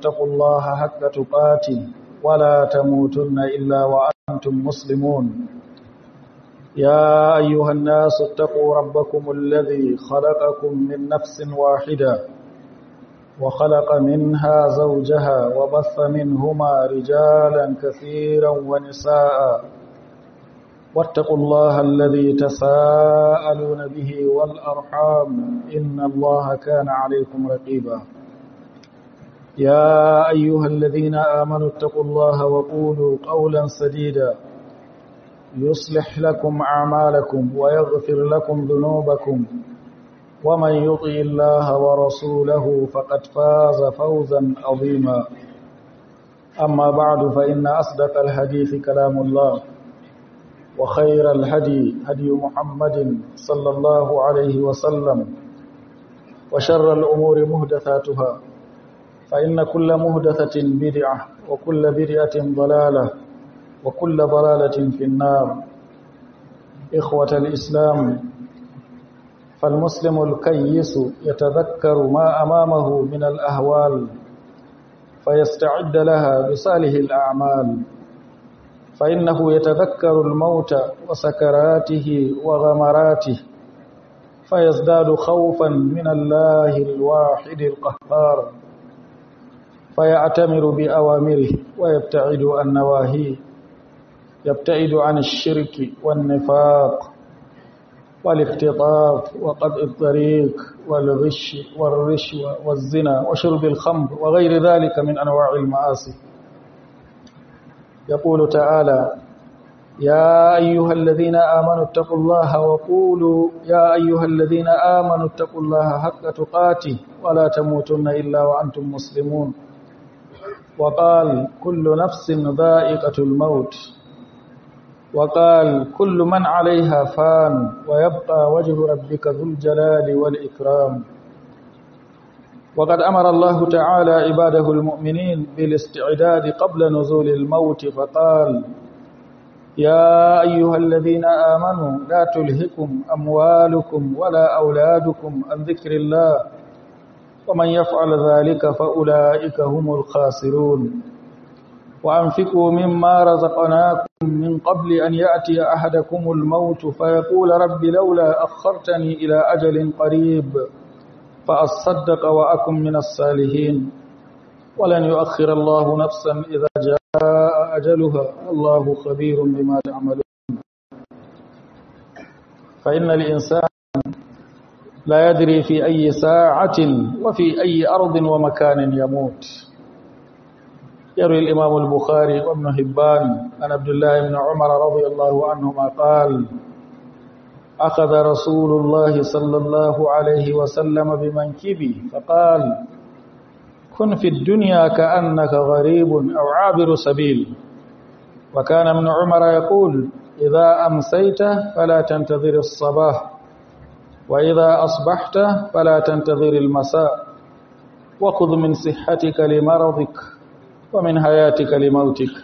اتقوا الله حق تقاته ولا تموتن إلا وأنتم مسلمون يا أيها الناس اتقوا ربكم الذي خلقكم من نفس واحدة وخلق منها زوجها وبث منهما رجالا كثيرا ونساء واتقوا الله الذي تساءلون به والأرحام إن الله كان عليكم رقيبا يا أيها الذين آمنوا اتقوا الله وقولوا قولا سديدا يصلح لكم أعمالكم ويغفر لكم ذنوبكم ومن يطع الله ورسوله فقد فاز فوزا عظيما أما بعد فإن أصدق الحديث كلام الله وخير الهدي هدي محمد صلى الله عليه وسلم وشر الأمور مهدثاتها فإن كل مهدثة بدعة وكل بدعة ضلالة وكل ضلالة في النار إخوة الإسلام فالمسلم الكيس يتذكر ما أمامه من الأهوال فيستعد لها بصالح الأعمال فإنه يتذكر الموت وسكراته وغمراته فيزداد خوفا من الله الواحد القهار فيعتمر بأوامره ويبتعد عن نواهيه يبتعد عن الشرك والنفاق والاختطاف وقطع الطريق والغش والرشوة والزنا وشرب الخمر وغير ذلك من أنواع المعاصي يقول تعالى يا أيها الذين آمنوا اتقوا الله وقولوا يا أيها الذين آمنوا اتقوا الله حق تقاته ولا تموتن إلا وأنتم مسلمون وقال كل نفس ذائقة الموت وقال كل من عليها فان ويبقى وجه ربك ذو الجلال والإكرام وقد أمر الله تعالى عباده المؤمنين بالاستعداد قبل نزول الموت فقال يا أيها الذين آمنوا لا تلهكم أموالكم ولا أولادكم عن ذكر الله ومن يفعل ذلك فأولئك هم الخاسرون وأنفقوا مما رزقناكم من قبل أن يأتي أحدكم الموت فيقول رب لولا أخرتني إلى أجل قريب فأصدق وأكن من الصالحين ولن يؤخر الله نفسا إذا جاء أجلها الله خبير بما تعملون فإن الإنسان لا يدري في أي ساعة وفي أي أرض ومكان يموت يروي الإمام البخاري وابن هبان عن عبد الله بن عمر رضي الله عنهما قال أخذ رسول الله صلى الله عليه وسلم بمنكبي فقال كن في الدنيا كأنك غريب أو عابر سبيل وكان ابن عمر يقول إذا أمسيت فلا تنتظر الصباح وإذا أصبحت فلا تنتظر المساء وخذ من صحتك لمرضك ومن حياتك لموتك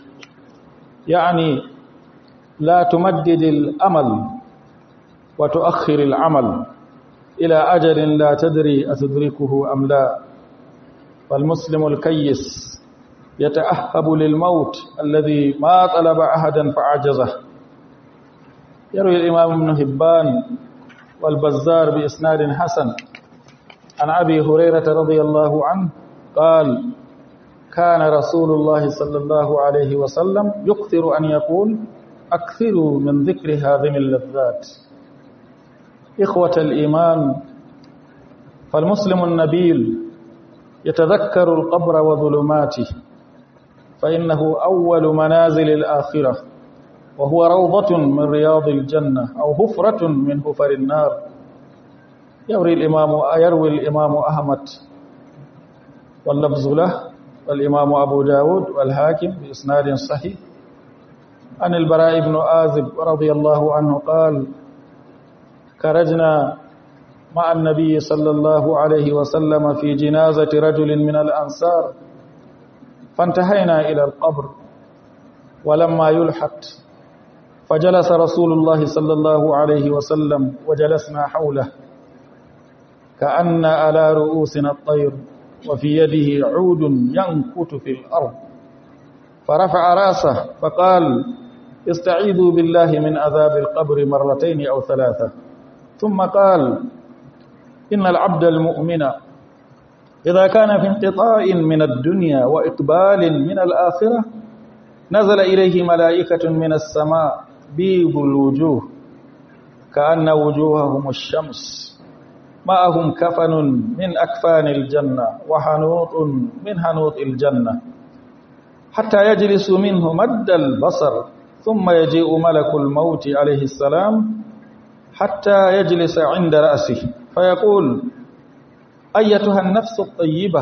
يعني لا تمدد الأمل وتؤخر العمل إلى أجل لا تدري أتدركه أم لا فالمسلم الكيس يتأهب للموت الذي ما طلب أحدا فعجزه يروي الإمام ابن هبان والبزار بإسناد حسن عن أبي هريرة رضي الله عنه قال كان رسول الله صلى الله عليه وسلم يكثر أن يقول أكثروا من ذكر هذه اللذات إخوة الإيمان فالمسلم النبيل يتذكر القبر وظلماته فإنه أول منازل الآخرة وهو روضة من رياض الجنة أو هفرة من هفر النار يروي الإمام يروي الإمام أحمد واللفظ له والإمام أبو داود والحاكم بإسناد صحيح عن البراء بن آزب رضي الله عنه قال خرجنا مع النبي صلى الله عليه وسلم في جنازة رجل من الأنصار فانتهينا إلى القبر ولما يلحق فجلس رسول الله صلى الله عليه وسلم وجلسنا حوله كأن على رؤوسنا الطير وفي يده عود ينكت في الأرض فرفع راسه فقال استعيذوا بالله من عذاب القبر مرتين أو ثلاثة ثم قال إن العبد المؤمن إذا كان في انقطاع من الدنيا وإقبال من الآخرة نزل إليه ملائكة من السماء بيض الوجوه كأن وجوههم الشمس معهم كفن من أكفان الجنة وحنوط من حنوط الجنة حتى يجلس منه مد البصر ثم يجيء ملك الموت عليه السلام حتى يجلس عند رأسه فيقول أيتها النفس الطيبة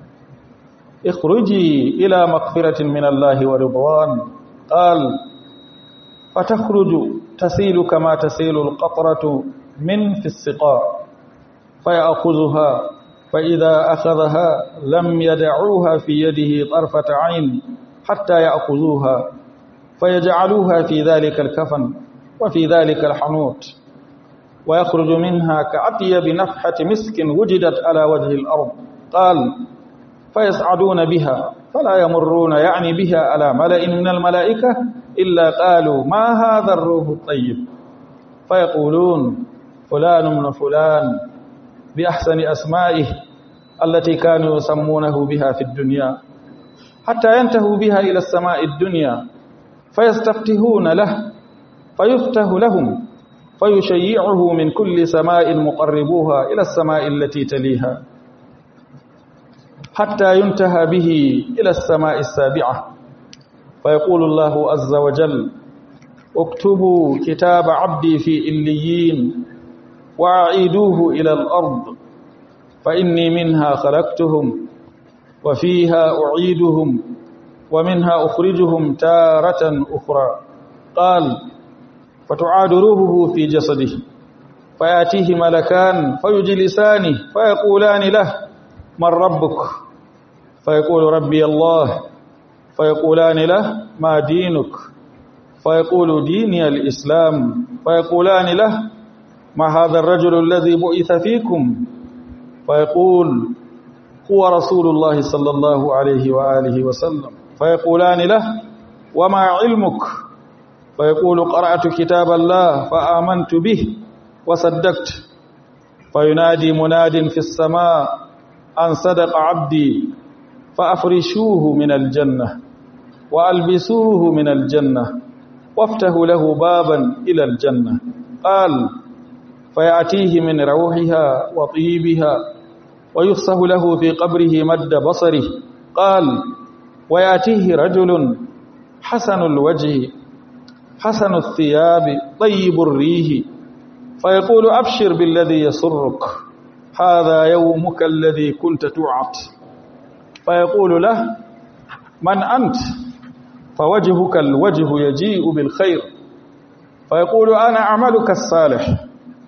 اخرجي إلى مغفرة من الله ورضوان قال فتخرج تسيل كما تسيل القطرة من في السقاء فيأخذها فإذا أخذها لم يدعوها في يده طرفة عين حتى يأخذوها فيجعلوها في ذلك الكفن وفي ذلك الحنوت ويخرج منها كأطيب نفحة مسك وجدت على وجه الأرض قال فيصعدون بها فلا يمرون يعني بها على ملأ من الملائكة إلا قالوا ما هذا الروح الطيب فيقولون فلان من فلان بأحسن أسمائه التي كانوا يسمونه بها في الدنيا حتى ينتهوا بها إلى السماء الدنيا فيستفتحون له فيفتح لهم فيشيعه من كل سماء مقربوها إلى السماء التي تليها حتى ينتهى به إلى السماء السابعة فيقول الله عز وجل اكتبوا كتاب عبدي في إليين وأعيدوه إلى الأرض فإني منها خلقتهم وفيها أعيدهم ومنها أخرجهم تارة أخرى قال فتعاد روحه في جسده فيأتيه ملكان فيجلسانه فيقولان له من ربك فيقول ربي الله فيقولان له ما دينك فيقول ديني الإسلام فيقولان له ما هذا الرجل الذي بعث فيكم فيقول هو رسول الله صلى الله عليه وآله وسلم فيقولان له وما علمك فيقول قرأت كتاب الله فآمنت به وصدقت فينادي مناد في السماء أن صدق عبدي فأفرشوه من الجنة وألبسوه من الجنة وافتحوا له بابا إلى الجنة قال فيأتيه من روحها وطيبها ويفسح له في قبره مد بصره قال ويأتيه رجل حسن الوجه حسن الثياب طيب الريح فيقول أبشر بالذي يسرك هذا يومك الذي كنت توعد فيقول له من أنت فوجهك الوجه يجيء بالخير فيقول أنا عملك الصالح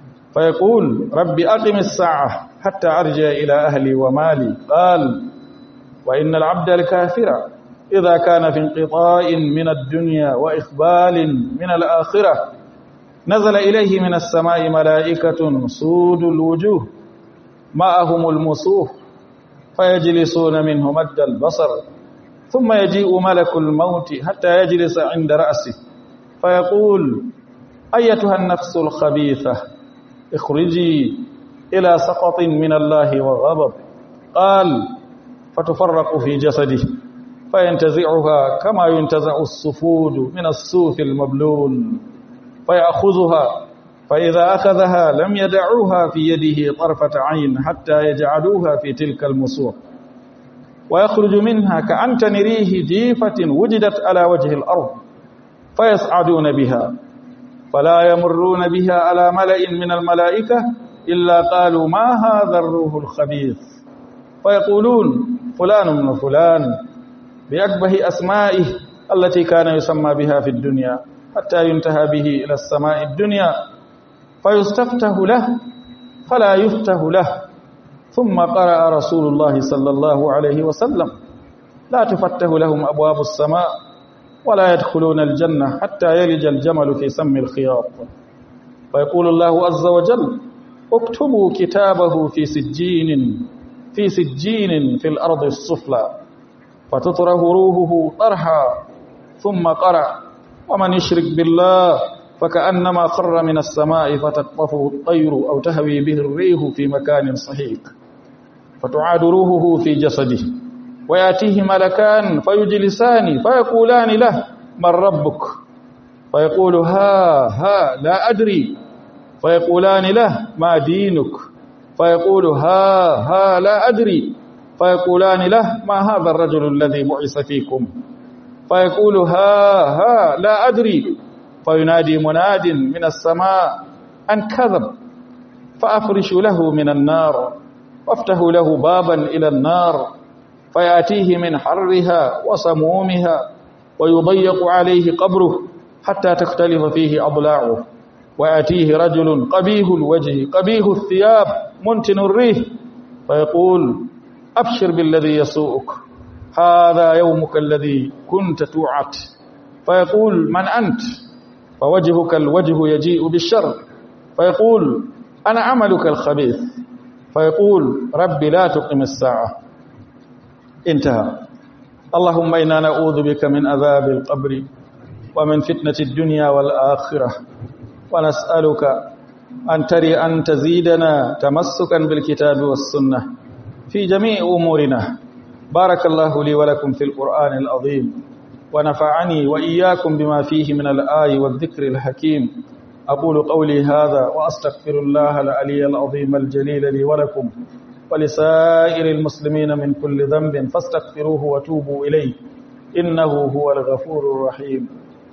فيقول رب أقم الساعة حتى أرجع إلى أهلي ومالي قال وإن العبد الكافر إذا كان في انقطاع من الدنيا وإقبال من الآخرة نزل إليه من السماء ملائكة سود الوجوه معهم المصوف فيجلسون منه مد البصر ثم يجيء ملك الموت حتى يجلس عند رأسه فيقول أيتها النفس الخبيثة اخرجي إلى سقط من الله وغضب قال فتفرق في جسده فينتزعها كما ينتزع الصفود من الصوف المبلول فيأخذها فإذا أخذها لم يدعوها في يده طرفة عين حتى يجعلوها في تلك المصوف ويخرج منها كأنتن ريه جيفة وجدت على وجه الأرض فيصعدون بها فلا يمرون بها على ملأ من الملائكة إلا قالوا ما هذا الروح الخبيث فيقولون فلان من فلان بأكبه أسمائه التي كان يسمى بها في الدنيا حتى ينتهى به إلى السماء الدنيا فيستفتح له فلا يفتح له ثم قرأ رسول الله صلى الله عليه وسلم لا تفتح لهم أبواب السماء ولا يدخلون الجنة حتى يلج الجمل في سم الخياط فيقول الله عز وجل اكتبوا كتابه في سجين في سجين في الأرض السفلى فتطره روحه طرحا ثم قرع ومن يشرك بالله فكأنما خر من السماء فتقطفه الطير أو تهوي به الريح في مكان صحيح فتعاد روحه في جسده ويأتيه ملكان فيجلسان فيقولان له من ربك فيقول ها ها لا أدري فيقولان له ما دينك فيقول ها ها لا أدري فيقولان له ما هذا الرجل الذي بعث فيكم فيقول ها ها لا أدري فينادي مناد من السماء أن كذب فأفرش له من النار وافتحوا له بابا إلى النار فيأتيه من حرها وسمومها ويضيق عليه قبره حتى تختلف فيه أضلاعه ويأتيه رجل قبيه الوجه قبيه الثياب منتن الريح فيقول أبشر بالذي يسوءك هذا يومك الذي كنت توعد فيقول من أنت فوجهك الوجه يجيء بالشر فيقول أنا عملك الخبيث فيقول ربي لا تقم الساعة انتهى اللهم إنا نعوذ بك من عذاب القبر ومن فتنة الدنيا والآخرة ونسألك أن تري أن تزيدنا تمسكا بالكتاب والسنة في جميع أمورنا بارك الله لي ولكم في القرآن العظيم ونفعني وإياكم بما فيه من الآي والذكر الحكيم أقول قولي هذا وأستغفر الله العلي العظيم الجليل لي ولكم ولسائر المسلمين من كل ذنب فاستغفروه وتوبوا إليه إنه هو الغفور الرحيم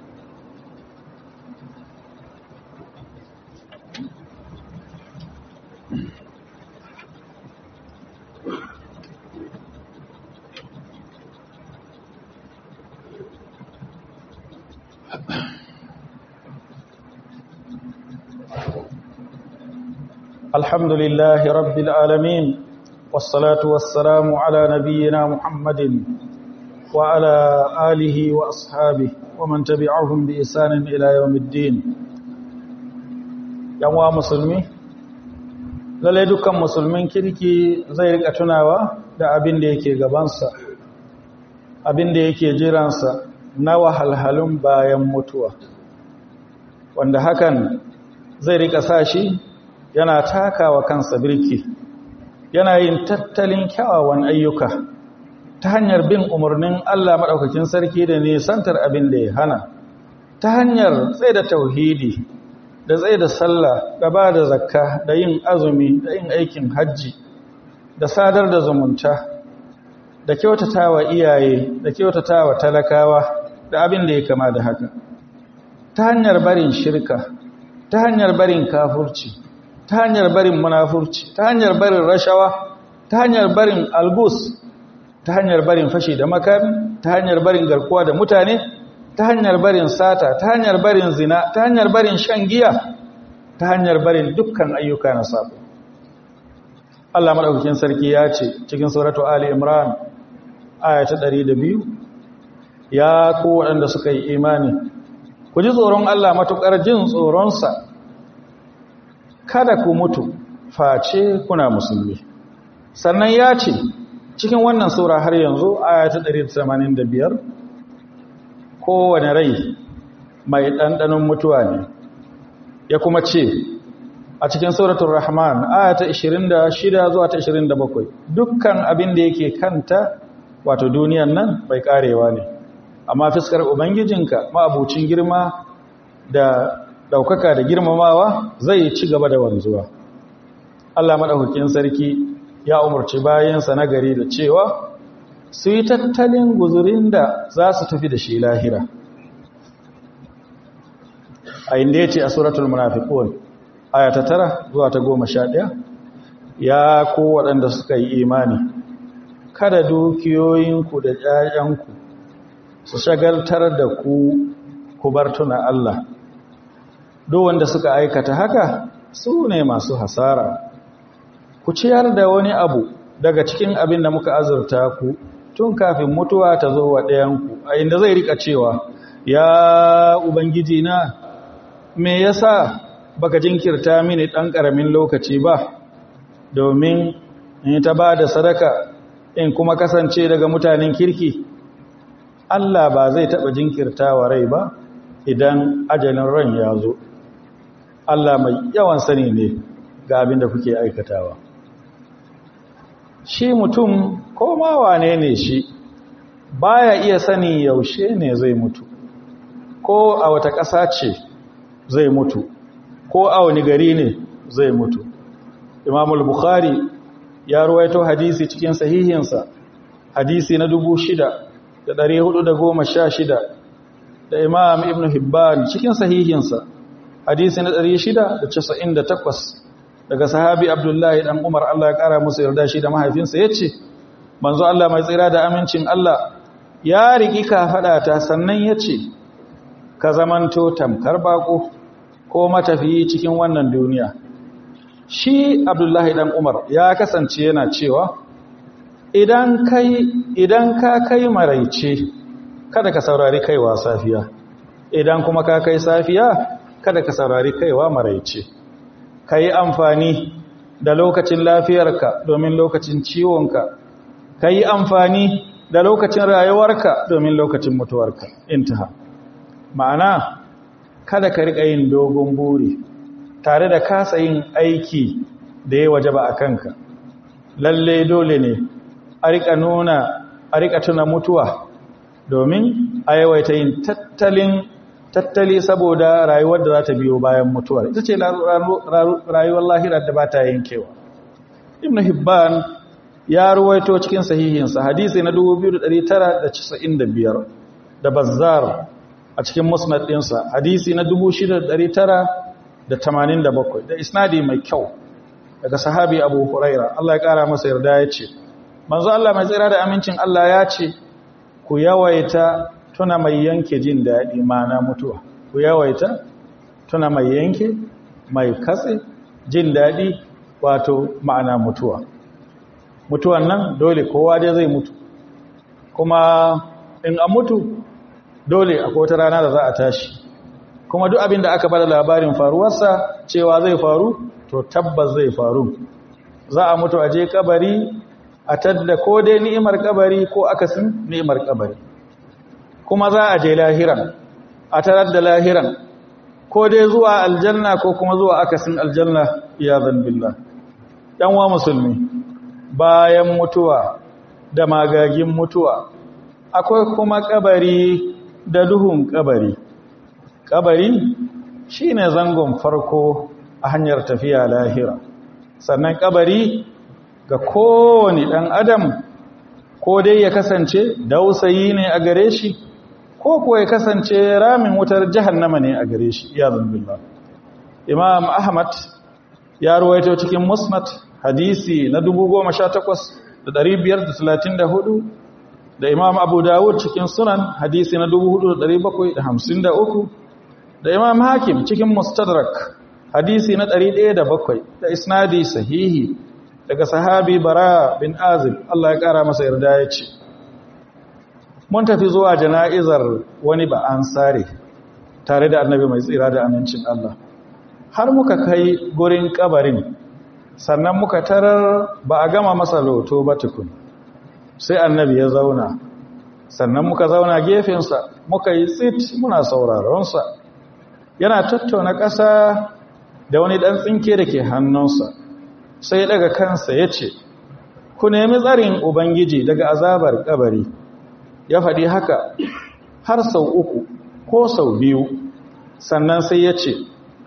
الحمد لله رب العالمين والصلاة والسلام على نبينا محمد وعلى آله وأصحابه ومن تبعهم بإحسان إلى يوم الدين yanwa musulmi lalai dukkan musulmin kirki zai rika tunawa da abin da yake gabansa abin da yake jiransa na wahalhalun bayan mutuwa wanda hakan zai rika sa shi yana takawa kansa birki yana yin tattalin kyawawan ayyuka ta hanyar bin umarnin Allah maɗaukakin sarki da nisantar abin da ya hana ta hanyar tsaye da tauhidi da tsaye da sallah da ba da zakka da yin azumi da yin aikin hajji da sadar da zumunta da kyautata wa iyaye da kyautata wa talakawa da abin da ya kama da haka ta hanyar barin shirka ta hanyar barin kafurci ta hanyar barin munafurci ta hanyar barin rashawa ta hanyar barin algus ta hanyar barin fashi da makami ta hanyar barin garkuwa da mutane ta hanyar barin sata ta hanyar barin zina ta hanyar barin shan giya ta hanyar barin dukkan ayyuka na sabo Allah madaukakin sarki ya ce cikin suratu Ali Imran aya ta 102 ya ku waɗanda suka yi imani ku ji tsoron Allah matukar jin tsoronsa kada ku mutu face kuna musulmi sannan ya ce cikin wannan sura har yanzu aya ta 185 kowane rai mai ɗanɗanon mutuwa ne ya kuma ce a cikin suratul rahman aya ta 26 zuwa ta 27 dukkan abin da yake kanta wato duniyan nan bai karewa ne amma fiskar ubangijinka ma'abucin girma da daukaka da girmamawa zai ci gaba da wanzuwa Allah madaukakin sarki ya umarci bayansa na gari da cewa su yi tattalin guzurin da za su tafi da shi lahira a inda ya ce a suratul munafiqun aya ta tara zuwa ta goma sha ɗaya ya ko waɗanda suka yi imani kada dukiyoyinku da ƴaƴanku su shagaltar da ku ku bar tuna Allah duk wanda suka aikata haka su ne masu hasara ku ciyar da wani abu daga cikin abin da muka azurta ku tun kafin mutuwa ta zo wa ɗayanku a inda zai rika cewa ya ubangiji na me yasa baka jinkirta mini ɗan ƙaramin lokaci ba domin in ta ba da sadaka in kuma kasance daga mutanen kirki Allah ba zai taɓa jinkirta wa rai ba idan ajalin ran ya zo Allah mai yawan sani ne ga abin da kuke aikatawa shi mutum ko ma wane ne shi baya iya sani yaushe ne zai mutu ko a wata ƙasa ce zai mutu ko a wani gari ne zai mutu imamul bukhari ya ruwaito hadisi cikin sahihinsa hadisi na dubu shida da ɗari hudu da goma sha shida da imam ibn hibban cikin sahihinsa hadisi na ɗari shida da casa'in da takwas daga sahabi abdullahi ɗan umar allah ya ƙara musu yarda shi da mahaifinsa ya ce manzo allah mai tsira da amincin allah ya riƙi kafaɗata sannan ya ce ka zamanto tamkar baƙo ko matafiyi cikin wannan duniya shi abdullahi ɗan umar ya kasance yana cewa idan kai idan ka kai maraice kada ka saurari kaiwa safiya idan kuma ka kai safiya kada ka saurari kaiwa maraice ka yi amfani da lokacin lafiyarka domin lokacin ciwonka ka yi amfani da lokacin rayuwarka domin lokacin mutuwarka intaha ma'ana kada ka riƙa yin dogon buri tare da kasa yin aiki da ya waje ba a kanka lalle dole ne a riƙa nuna a riƙa tuna mutuwa domin a yawaita yin tattalin tattali saboda rayuwar da za ta biyo bayan mutuwar ita ce rayuwar lahirar da ba ta yankewa ibn hibban ya ruwaito cikin sahihinsa hadisi na 2995 da bazzar a cikin musnad ɗinsa hadisi na 6987 da isnadi mai kyau daga sahabi abu huraira Allah ya ƙara masa yarda ya ce manzo Allah mai tsira da amincin Allah ya ce ku yawaita tuna mai yanke jin daɗi mana mutuwa ku yawaita tuna mai yanke mai katse jin daɗi wato ma'ana mutuwa mutuwan nan dole kowa dai zai mutu kuma in an mutu dole akwai wata rana da za a tashi kuma duk abin da aka bada labarin faruwarsa cewa zai faru to tabbas zai faru za a mutu a je kabari a tadda ko dai ni'imar kabari ko akasin ni'imar kabari kuma za a je lahiran a tarar da lahiran ko dai zuwa aljanna ko kuma zuwa akasin aljanna ya billah dan wa musulmi bayan mutuwa da magagin mutuwa akwai kuma kabari da duhun kabari kabari shine zangon farko a hanyar tafiya lahira sannan kabari ga kowane ɗan adam ko dai ya kasance dausayi ne a gare shi ko kuwa ya kasance ramin wutar jahannama ne a gare shi ya zambillah imam ahmad ya ruwaito cikin musnad hadisi na 18534 da imam abu dawud cikin sunan hadisi na 4753 da imam hakim cikin mustadrak hadisi na 107 da isnadi sahihi daga sahabi bara bin azib Allah ya kara masa yarda ya ce mun tafi zuwa jana'izar wani ba an sare tare da annabi mai tsira da amincin Allah har muka kai gurin kabarin sannan muka tarar ba a gama masa loto ba tukun sai annabi ya zauna sannan muka zauna gefensa muka yi tsit muna sauraronsa yana tattauna ƙasa da wani ɗan tsinke da ke hannunsa sai daga kansa ya ce ku nemi tsarin ubangiji daga azabar kabari ya faɗi haka har sau uku ko sau biyu sannan sai ya ce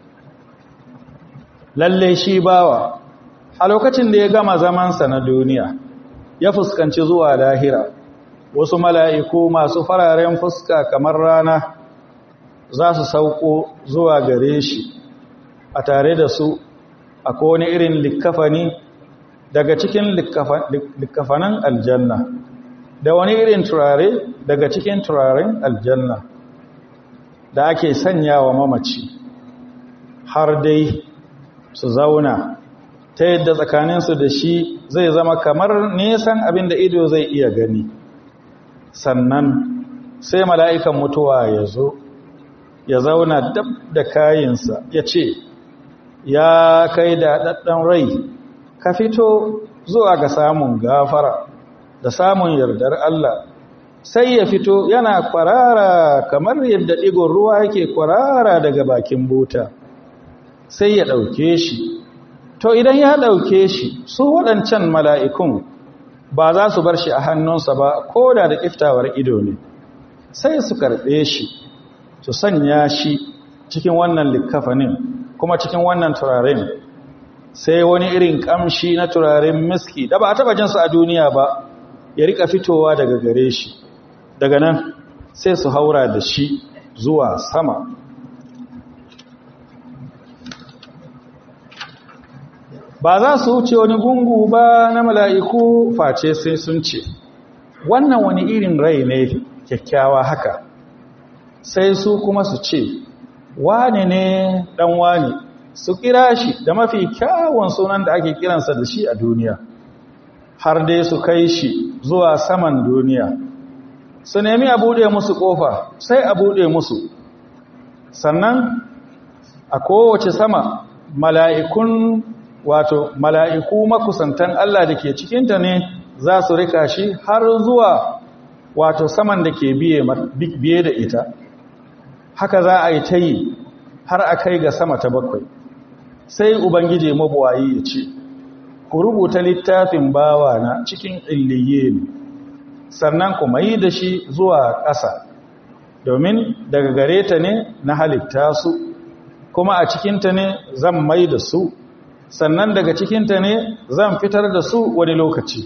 lalle shi bawa a lokacin da ya gama zamansa na duniya ya fuskanci zuwa lahira wasu mala'iku masu fararen fuska kamar rana za su sauko zuwa gare shi a tare da su a wani irin likafani daga cikin likafanan aljanna da wani irin turare daga cikin turaren aljanna da ake sanya wa mamaci har dai su zauna ta yadda tsakaninsu da shi zai zama kamar nesan abin da ido zai iya gani sannan sai mala'ikan mutuwa ya zo ya zauna dab da kayinsa ya ce ya kai da ɗaɗɗan rai ka fito zuwa ga samun gafara da samun yardar Allah sai ya fito yana kwarara kamar yadda ɗigon ruwa yake kwarara daga bakin buta sai ya ɗauke shi to idan ya ɗauke shi su waɗancan mala'ikun ba za su bar shi a hannunsa ba ko da da ƙiftawar ido ne sai su karɓe shi su sanya shi cikin wannan likkafanin kuma cikin wannan turaren sai wani irin ƙamshi na turaren miski da ba a taɓa jinsu a duniya ba ya rika fitowa daga gare shi daga nan sai su haura da shi zuwa sama ba za su wuce wani gungu ba na mala'iku face sai sun ce wannan wani irin rai ne kyakkyawa haka sai su kuma su ce wane ne ɗan wane su kira shi da mafi kyawun sunan da ake kiransa da shi a duniya har dai su kai shi zuwa saman duniya su nemi a buɗe musu ƙofa sai a buɗe musu sannan a kowace sama mala'ikun wato mala'iku makusantan Allah da ke cikinta ne za su rika shi har zuwa wato saman da ke biye da ita haka za a yi ta yi har a kai ga sama ta bakwai sai ubangiji mabuwayi ya ce ku rubuta littafin bawa na cikin illiye ne sannan ku mai da shi zuwa ƙasa domin daga gare ta ne na halitta su kuma a cikinta ne zan mai da su sannan daga cikinta ne zan fitar da su wani lokaci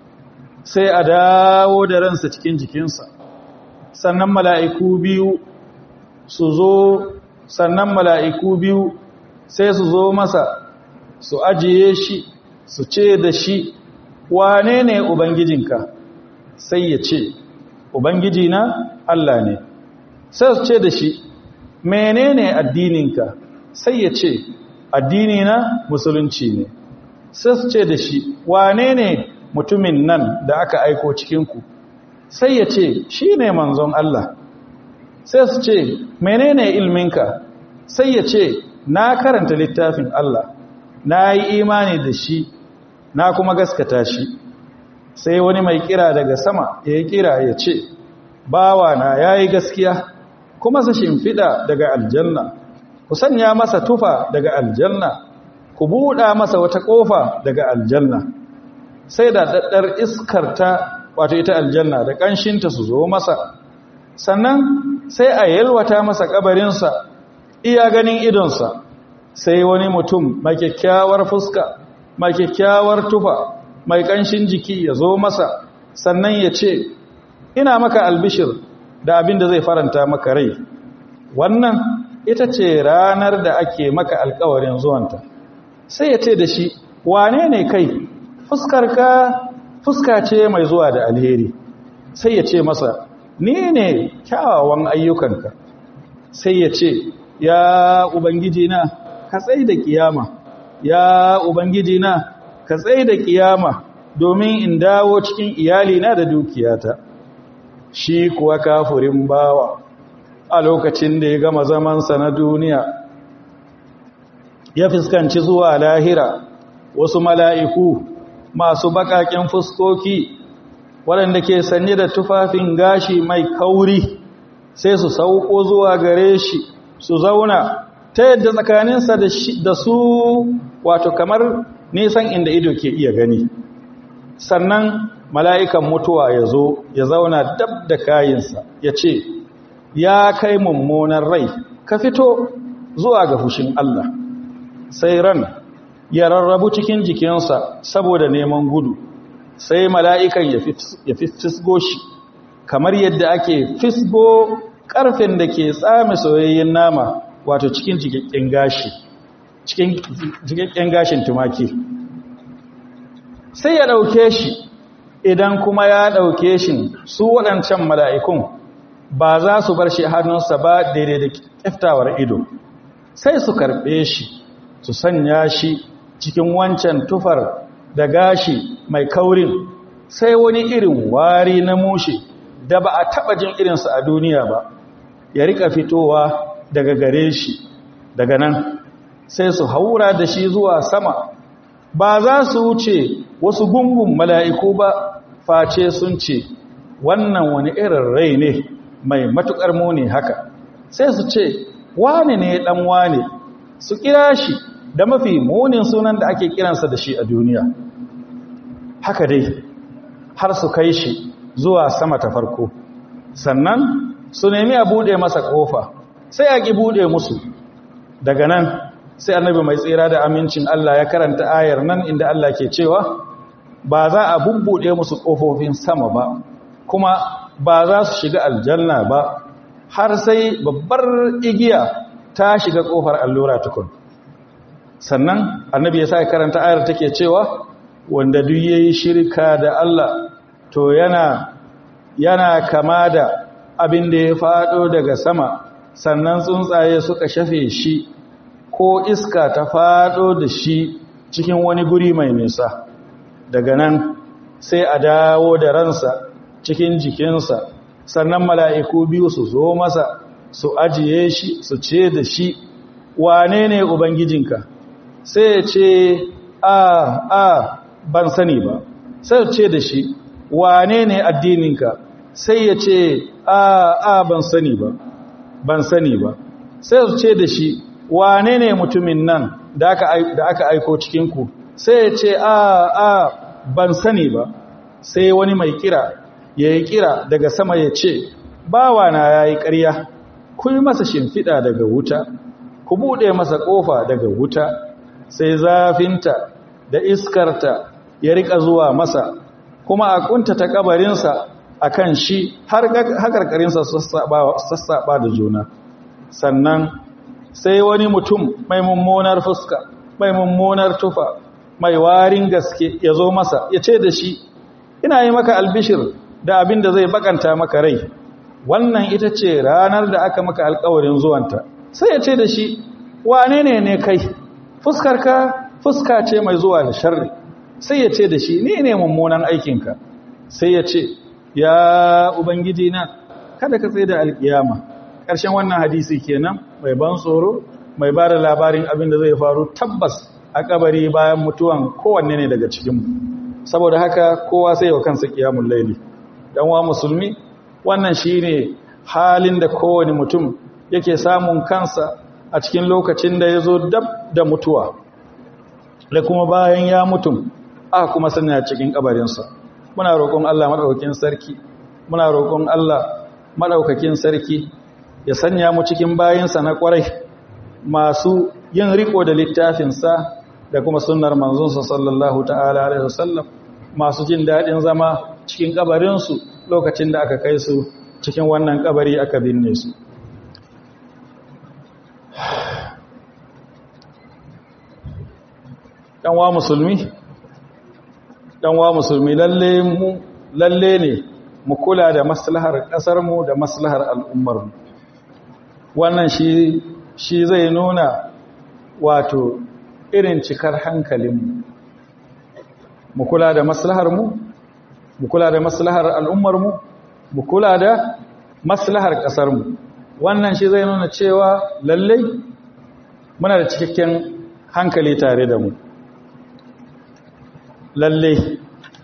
sai a dawo da ransa cikin jikinsa sannan mala'iku biyu su zo sannan mala'iku biyu sai su zo masa su ajiye shi su ce da shi wane ne ubangijinka sai ya ce ubangiji na Allah ne sai su ce da shi menene addininka sai ya ce addini na musulunci ne sai su ce da shi wane ne mutumin nan da aka aiko cikinku sai ya ce shi ne manzon Allah sai su ce menene ilminka sai ya ce na karanta littafin Allah na yi imani da shi na kuma gaskata shi sai wani mai kira daga sama ya yi kira ya ce bawa na ya yi gaskiya kuma su shimfiɗa daga aljanna ku sanya masa tufa daga aljanna ku buɗa masa wata ƙofa daga aljanna sai da daddar iskarta wato ita aljanna da ƙanshinta su zo masa sannan sai a yalwata masa ƙabarinsa iya ganin idonsa sai wani mutum mai kyakkyawar fuska mai kyakkyawar tufa mai ƙanshin jiki ya zo masa sannan ya ce ina maka albishir da abin da zai faranta maka rai wannan ita ce ranar da ake maka alkawarin zuwanta sai ya ce da shi wane ne kai fuskarka fuska ce mai zuwa da alheri sai ya ce masa ni ne kyawawan ayyukanka sai ya ce ya ubangiji na ka tsaye da kiyama ya ubangiji na ka tsaye da kiyama domin in dawo cikin iyalina da dukiyata shi kuwa kafurin bawa a lokacin da ya gama zamansa na duniya ya fuskanci zuwa lahira wasu mala'iku masu baƙaƙen fuskoki waɗanda ke sanye da tufafin gashi mai kauri sai su sauko zuwa gare shi su zauna ta yadda tsakaninsa da su wato kamar nisan inda ido ke iya gani sannan mala'ikan mutuwa ya zo ya zauna dab da kayinsa ya ce ya kai mummunan rai ka fito zuwa ga fushin Allah sai ran ya rarrabu cikin jikinsa saboda neman gudu sai mala'ikan ya fisgo shi kamar yadda ake fisgo ƙarfin da ke tsame soyayyen nama wato cikin jikakken gashi cikin jikakken gashin tumaki sai ya ɗauke shi idan kuma ya ɗauke shi su waɗancan mala'ikun ba za su bar shi hannunsa ba daidai da ƙiftawar ido sai su karɓe shi su sanya shi cikin wancan tufar da gashi mai kaurin sai wani irin wari na mushe da ba a taɓa jin irinsa a duniya ba ya rika fitowa daga gare shi daga nan sai su haura da shi zuwa sama ba za su wuce wasu gungun mala'iku ba face sun ce wannan wani irin rai ne mai matuƙar muni haka sai su ce wane ne ɗan wane su kira shi da mafi munin sunan da ake kiransa da shi a duniya haka dai har su kai shi zuwa sama ta farko sannan su nemi a buɗe masa ƙofa sai a ƙi buɗe musu daga nan sai annabi mai tsira da amincin Allah ya karanta ayar nan inda Allah ke cewa ba za a bubbuɗe musu ƙofofin sama ba kuma ba za su shiga aljanna ba har sai babbar igiya ta shiga ƙofar allura tukun sannan annabi ya sa karanta ayar take cewa wanda duk yayi shirka da Allah to yana yana kama da abin da ya faɗo daga sama sannan tsuntsaye suka shafe shi ko iska ta faɗo da shi cikin wani guri mai nisa daga nan sai a dawo da ransa cikin jikinsa sannan mala'iku biyu su zo masa su ajiye shi su ce da shi wane ne ubangijinka sai ya ce a a ban sani ba sai ya ce da shi wane ne addininka sai ya ce a a ban sani ba ban sani ba sai ya ce da shi wane ne mutumin nan da aka aiko cikinku sai ya ce a a ban sani ba sai wani mai kira ya yi kira daga sama ya ce bawa na ya yi ƙarya ku yi masa shimfiɗa daga wuta ku buɗe masa ƙofa daga wuta sai zafinta da iskarta ya riƙa zuwa masa kuma a ƙunta ta ƙabarinsa a kan shi har haƙarƙarinsa sassaɓa da juna sannan sai wani mutum mai mummunar fuska mai mummunar tufa mai warin gaske ya zo masa ya ce da shi ina yi maka albishir da abin da zai bakanta maka rai wannan ita ce ranar da aka maka alkawarin zuwanta sai ya ce da shi wane ne ne kai fuskarka fuska ce mai zuwa da sharri sai ya ce da shi ni ne mummunan aikinka sai ya ce ya ubangiji na kada ka tsaye da alkiyama ƙarshen wannan hadisi kenan mai ban tsoro mai ba da labarin abin da zai faru tabbas a kabari bayan mutuwan kowanne ne daga cikinmu saboda haka kowa sai wa kansa kiyamun laili dan wa musulmi wannan shine halin da kowane mutum yake samun kansa a cikin lokacin da yazo dab da mutuwa da kuma bayan ya mutum aka kuma sanya cikin kabarinsa muna roƙon Allah madaukakin sarki muna roƙon Allah madaukakin sarki ya sanya mu cikin bayinsa na ƙwarai masu yin riko da littafinsa da kuma sunnar manzonsa sallallahu ta'ala alaihi wasallam masu jin daɗin zama cikin kabarinsu lokacin da aka kai su cikin wannan kabari aka binne su ɗanwa musulmi ɗanwa musulmi lalle mu lalle ne mu kula da maslahar ƙasarmu da maslahar al'ummarmu wannan shi shi zai nuna wato irin cikar hankalinmu mu kula da maslaharmu mu kula da maslahar al'ummarmu mu kula da maslahar ƙasarmu wannan shi zai nuna cewa lallai muna da cikakken hankali tare da mu lallai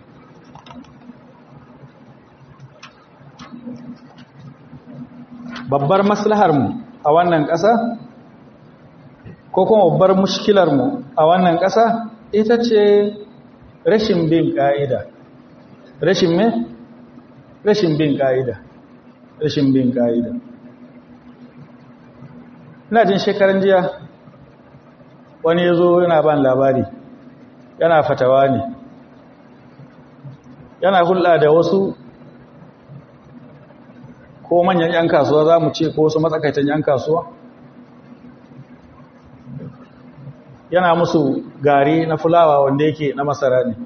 babbar maslaharmu a wannan ƙasa ko kuma babbar mushkilarmu a wannan ƙasa ita ce rashin bin ƙa'ida rashin me? rashin bin ƙa'ida rashin bin ƙa'ida ina jin shekaran jiya wani ya zo yana ban labari yana fatawa ne yana hulɗa da wasu ko manyan 'yan kasuwa za mu ce ko wasu matsakaitan 'yan kasuwa yana musu gari na fulawa wanda yake na masara ne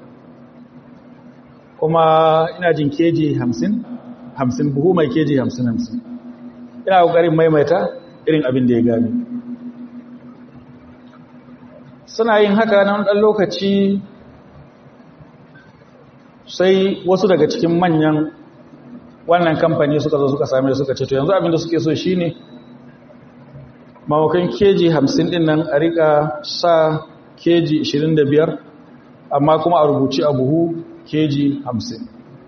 kuma ina jin keji hamsin hamsin buhu mai keji hamsin hamsin ina ƙoƙarin maimaita irin abin da ya gani suna yin haka na ɗan lokaci sai wasu daga cikin manyan wannan kamfani suka zo suka same suka ce to yanzu abin da suke so shine mawakan keji hamsin din nan a rika sa keji 25 amma kuma a rubuci a buhu keji hamsin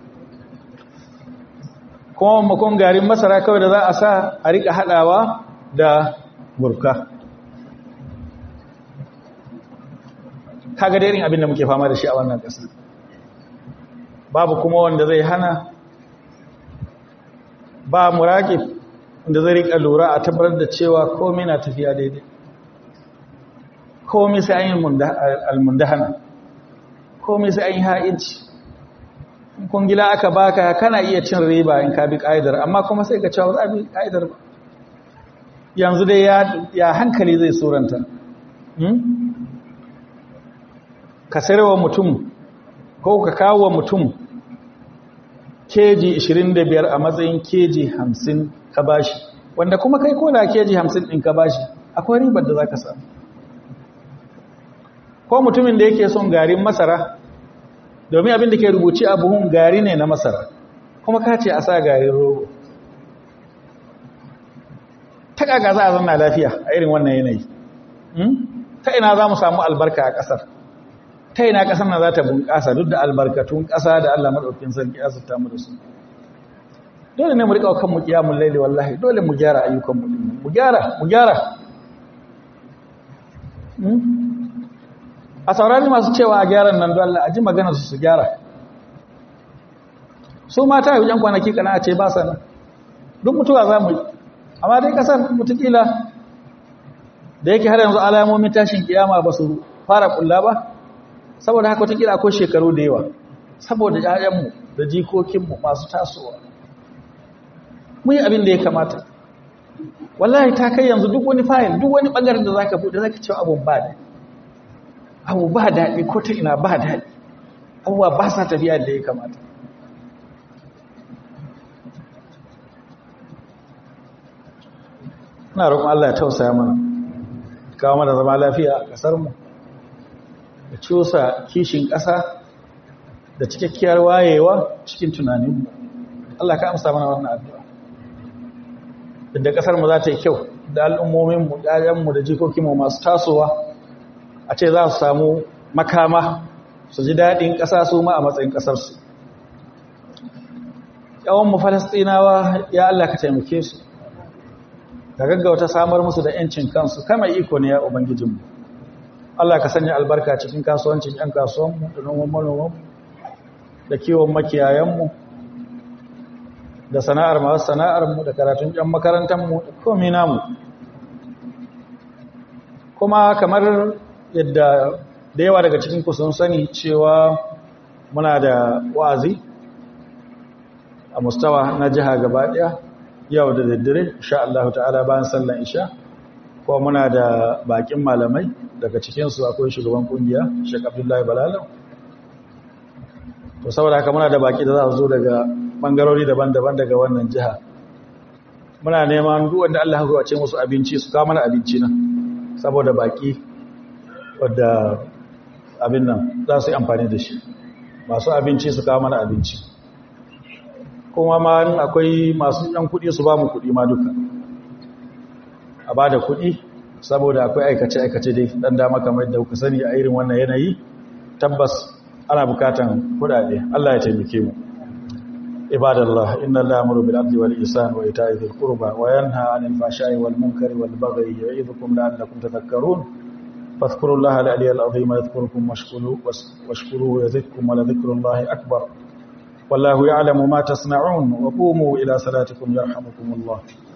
kuma makon garin masara kawai da za a sa a rika haɗawa da burka kaga da irin abin da muke fama da shi a wannan ƙasa babu kuma wanda zai hana ba muraƙib wanda zai rika lura a tabbatar da cewa komai na tafiya daidai komai sai an yi almundahana komai sai an yi ha'inci kungila aka baka kana iya cin riba in ka bi ƙa'idar amma kuma sai ka cewa za bi ƙa'idar ba yanzu dai ya hankali zai suranta ka sayarwa mutum ko ka kawo wa mutum keji 25 a matsayin keji 50 ka bashi wanda kuma kai ko da keji 50 ɗin ka bashi akwai ribar da za ka samu ko mutumin da yake son garin masara domin abin da ke rubuci a buhun gari ne na masara kuma ka ce a sa garin rogo ta kaga za a zanna lafiya a irin wannan yanayi ta ina za mu samu albarka a ƙasar ta ina ƙasar na za ta bunƙasa duk da albarkatun ƙasa da Allah maɗaukin sarki ya zata mu da su dole ne mu riƙa kan mu kiyamun laili wallahi dole mu gyara ayyukan mu mu gyara mu gyara a saurari masu cewa a gyaran nan don Allah a ji magana su su gyara su mata yi yan kwanaki kana a ce ba sana duk mutuwa za mu yi amma dai kasar mutukila da yake har yanzu alamomin tashin kiyama ba su fara kulla ba saboda haka watakila ko shekaru da yawa saboda ƴaƴanmu da jikokinmu masu tasowa mu yi abin da ya kamata wallahi ta kai yanzu duk wani fayil duk wani bangaren da zaka bude zaka cewa abun ba da abu ba daɗi ko ta ina ba daɗi abubuwa ba sa tafiya da ya kamata ina roƙon Allah ya tausaya mana kawo mana zama lafiya a ƙasarmu da cusa kishin ƙasa da cikakkiyar wayewa cikin tunaninmu Allah ka amsa mana wannan addu'a da ƙasarmu za ta yi kyau da al'ummominmu ɗayanmu da jikokinmu masu tasowa a ce za su samu makama su ji daɗin ƙasa su ma a matsayin ƙasarsu mu falastinawa ya Allah ka taimake su ka gaggauta samar musu da ‘yancin kansu kama iko ne ya ubangijinmu Allah ka sanya albarka cikin kasuwancin ‘yan kasuwanmu da noman manomanmu da kiwon makiyayenmu da sana'ar masu sana'armu da karatun ‘yan makarantarmu da komi namu kuma kamar yadda da yawa daga cikin sun sani cewa muna da wa'azi a mustawa na jiha gaba ɗaya yau da daddare insha Allah ta'ala bayan sallan isha kuma muna da bakin malamai daga cikinsu akwai shugaban kungiya Sheikh Abdullahi Balalau to saboda haka muna da baki da za su zo daga bangarori daban-daban daga wannan jiha muna neman duk wanda Allah ya gawace musu abinci su kawo mana abinci nan saboda baki wadda abin nan za su yi amfani da shi masu abinci su kawo mana abinci kuma ma akwai masu yan kuɗi su ba mu kuɗi ma duka a ba da kuɗi saboda akwai aikace-aikace dai ɗan dama kamar da kuka sani a irin wannan yanayi tabbas ana bukatan kuɗaɗe Allah ya taimake mu ibadallah inna allaha amuru bil adli wal ihsan wa ita'i dhil qurba wa yanha 'anil fahsha'i wal munkari wal baghi ya'idhukum la'allakum tadhakkarun fadhkurullaha al-'aliyyal 'azima yadhkurukum washkuruhu yazidkum wa ladhikrullahi akbar والله يعلم ما تصنعون وقوموا إلى صلاتكم يرحمكم الله